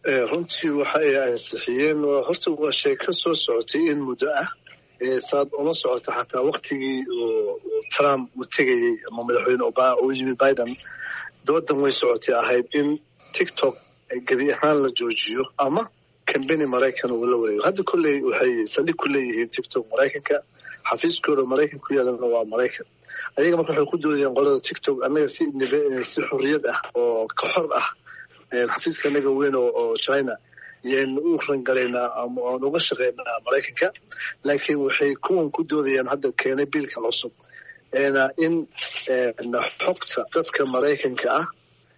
runtii waxa ay ansixiyeen horta waa sheeko soo socotay in muddo ah saad uma socota xataa waktigii trump uu tegayey ama madaxweyne obama uu yimid biden doodan way socotay ahayd in tiktok gebi ahaan la joojiyo ama kambeni maraykan uu la wareego hadda kolley waxay saldhig ku leeyihiin tiktok maraykanka xafiiskooda maraykan ku yaalana waa maraykan ayaga marka waxay ku doodayaan qolada tiktok annaga si si xorriyad ah oo ka xor ah xafiiska anaga weyn oo china yaynu u rangalaynaa ama aan uga shaqaynaa maraykanka laakiin waxay kuwan ku doodayaan hadda keenay biilkan cusub in xogta dadka maraykanka ah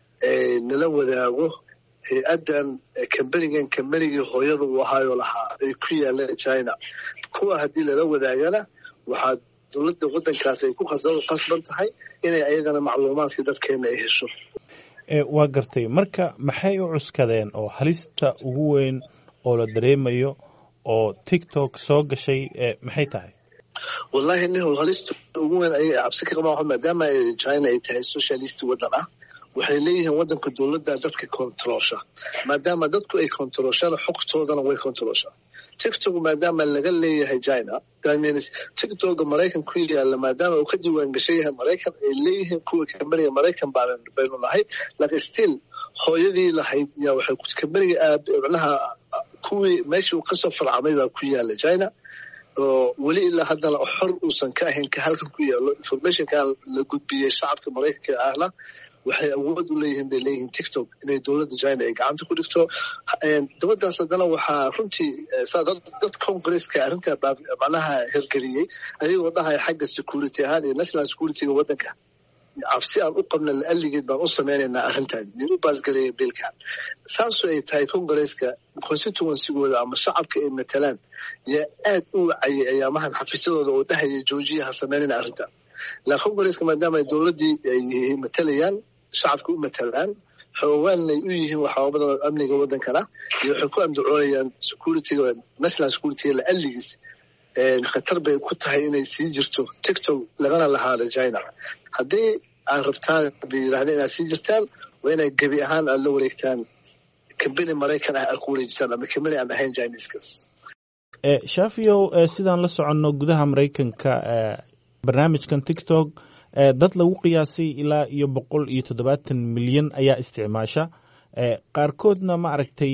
lala wadaago hay-addan kambenigan kambenigii hooyada uu ahaayoo lahaa ay ku yaaleen china kuwa haddii lala wadaagana waxaa dowladda waddankaas ay ku qasban tahay inay ayagana macluumaadkii dadkeena ay hesho waa gartay marka maxay u cuskadeen oo halista ugu weyn oo la dareemayo oo tiktok soo gashay maxay tahay wallahi nihow halista ugu weyn ayay cabsi ka qabaan maadaama china ay tahay socialist waddan ah waxay leeyihiin waddanka dowladda dadka controlsha maadaama dadku ay controlshana xogtoodana way controlshaa tiktok maadaama laga leeyahay china tiktoka maraykan ku yaala maadaama uu ka diiwaan gashan yahay maraykan ay leeyihiin kuwa kambeniga maraykan baynu nahay laakiin still hooyadii lahayd yaa waxay kambeniga micnaha kuwii meeshii uu kasoo farcamay baa ku yaala china oo weli ilaa haddana xor uusan ka ahayn ka halkan ku yaalo informationkan la gudbiyey shacabka maraykanka ahna waxay awood u leeyihiin bay leeyihiin tiktok inay dowladda china ay gacanta ku dhigto dabadaas haddana waxaa runtii dad congresska arrintaa macnaha hergeliyey ayagoo dhahaya xagga security ahaan iyo national securityga waddanka cabsi aan u qabna la'alligeed baan u samaynaynaa arrintan nin u baasgaleeya biilkan saasoo ay tahay congresska constituencygooda ama shacabka ay matalaan yaa aad u wacayay ayaamahan xafiisyadooda oo dhahaya joojiya ha samaynayna arrintan la congresska maadaama ay dowladdii ay matalayaan shacabka u matalaan xoogaanay u yihiin waxyaaba badan oo amniga waddankana iyo waxay ku andacoonayaan securityga national securityga la'alligiis khatar bay ku tahay inay sii jirto tiktok lagana lahaada china haddii aad rabtaan bay yidhahdeen inaad sii jirtaan waa inay gebi ahaan aada la wareegtaan kambeni maraykan ah aad ku wareejisaan ama kambeni aan ahayn chineskas shaafiyow sidaan la soconno gudaha maraykanka barnaamijkan tiktok dad lagu qiyaasay ilaa iyo boqol iyo toddobaatan milyan ayaa isticmaasha qaarkoodna ma aragtay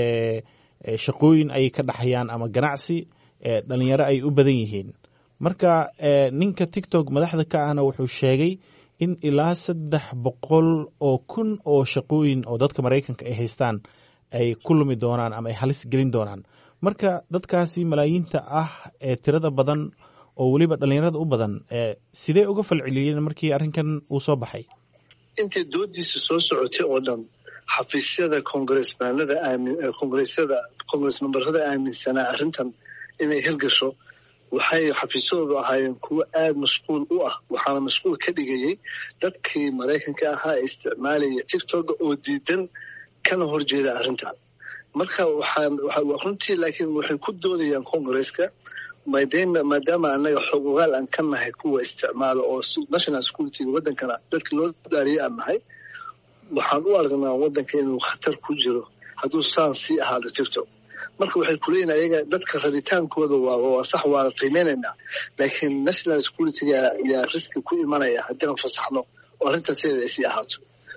shaqooyin ayay ka dhaxayaan ama ganacsi dhalinyaro ay u badan yihiin marka ninka tiktok madaxda ka ahna wuxuu sheegay in ilaa saddex boqol oo kun oo shaqooyin oo dadka maraykanka ay haystaan ay ku lumi doonaan ama ay halis gelin doonaan marka dadkaasi malaayiinta ah ee tirada badan oo weliba dhalinyarada u badan sidee uga falceliyeen markii arrinkan uu soo baxay intay doodiisa soo socotay oo dhan xafiisyada congresmanada congresyada congres memberada aaminsanaa arrintan inay hirgasho waxay xafiisyadoodu ahaayeen kuwo aada mashquul u ah waxaana mashquul ka dhigayay dadkii maraykanka ahaa ee isticmaalaya tiktoka oo diidan kana horjeeda arrintan marka waxaan runtii laakiin waxay ku doodayaan congresska maadaama annaga xog ogaal aan ka nahay kuwa isticmaala oo national securityga waddankana dadka loo dhaariyay aan nahay waxaan u aragnaa waddanka inuu khatar ku jiro hadduu saan sii ahaado tiktok marka waxay kuleeyihin ayaga dadka rabitaankooda waa sax waana qiimeynaynaa laakiin national securityga yaa riski ku imanaya haddii aan fasaxno oo arrintan sideeda ay sii ahaato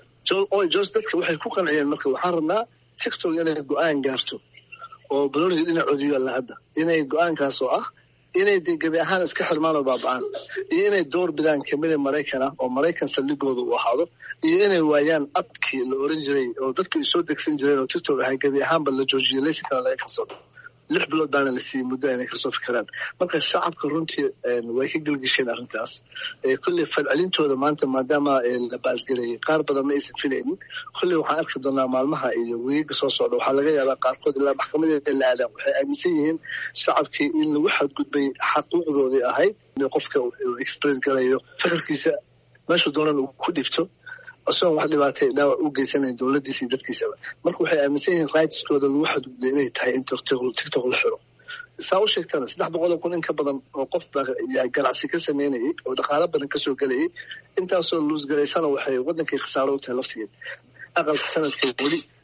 jos dadka waxay ku qanciyeen marka waxaan rabnaa tiktok inay go-aan gaarto oo baloniga dhinacoodi yaalla hadda inay go-aankaas oo ah inay de gebi ahaan iska xirmaan oo baaba-aan iyo inay door bidaan kamida maraykan ah oo maraykan saldhigooda uu ahaado iyo inay waayaan abkii la oran jiray oo dadku ay soo degsan jireen oo tiktok ahay gebi ahaanba la joojiyay laysinkana laga kalsoodo lix bilood baana la siiyey muddo inay kasoo fikiraan marka shacabka runtii way ka gelgisheen arrintaas kolley falcelintooda maanta maadaama la baasgelayay qaar badan ma aysan filaynin kolley waxaan arki doonaa maalmaha iyo weegaga soo socda waxaa laga yaabaa qaarkood ilaa maxkamadeeda la aadaan waxay aaminsan yihiin shacabkii in lagu xadgudbay xaquuqdoodii ahayd in qofka uu express galayo fikirkiisa meeshuu doonan uu ku dhibto isagoon wax dhibaatay dhaawac u geysanayn dowladdiisa iyo dadkiisaba marka waxay aaminsan yihiin rightskooda lagu xadgudbay inay tahay in tiktok la xiro saa u sheegtana saddex boqol oo kun in ka badan oo qof baa yaa ganacsi ka sameynayay oo dhaqaalo badan kasoo gelayay intaasoo luusgalaysana waxay waddankay khasaaro u tahay laftigeed aqalka sanadka weli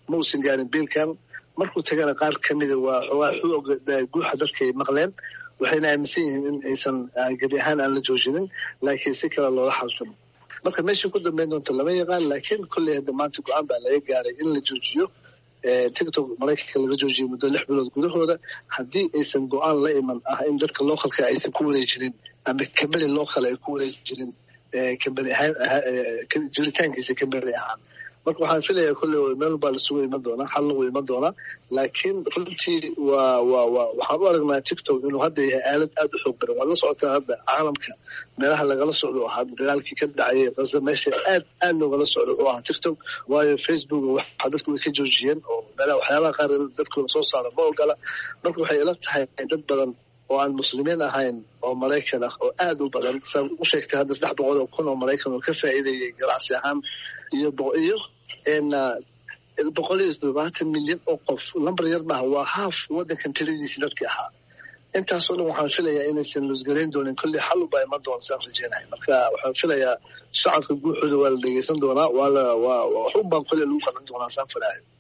ma uusan gaarin biilkan markuu tagana qaar kamida waa xoogaa xooga guuxa dadkay maqleen waxayna aaminsan yihiin in aysan gebi ahaan aan la joojinin laakiin si kale loola xaltamo marka meeshii ku dambeyn doonta lama yaqaan laakiin kolley hadda maanta go-aan baa laga gaaray in la joojiyo tictok maraykanka laga joojiyay muddo lix bilood gudahooda haddii aysan go-aan la iman ah in dadka localka aysan ku wareejirin ama kambani local ay ku wareejirin kambani ahaan jiritaankiisa kambani ahaan marka waxaan filayaa kolley meel baa lasugu iman doonaa xal lagu iman doonaa laakiin runtii waa waa waa waxaan u aragnaa tictok inuu hadda yahay aalad aad u xoog badan waad la socotaa hadda caalamka meelaha lagala socdo oo hadda dagaalkii ka dhacayay gaza meesha aad aad loogala socdo oo ah tictok waayo facebook waxa dadku way ka joojiyeen oo meelaha waxyaabaha qaar dadkooda soo saara ma ogola marka waxay ila tahay dad badan oo aan muslimiin ahayn oo maraykan ah oo aad u badan saa u sheegtay hadda saddex boqol oo kun oo maraykan oo ka faa'iidayay ganacsi ahaan iyo iyo boqol iyo toddobaatan milyan oo qof lambar yar maaha waa haaf waddankan tiradiisi dadkii ahaa intaasoo dhan waxaan filayaa inaysan lusgarayn doonin kolley xal ubaa iman doona saan rajeynahay marka waxaan filayaa shacabka guuxooda waa la dhegeysan doonaa waa la waa waxun baan kolley lagu qaban doonaa saan filaayo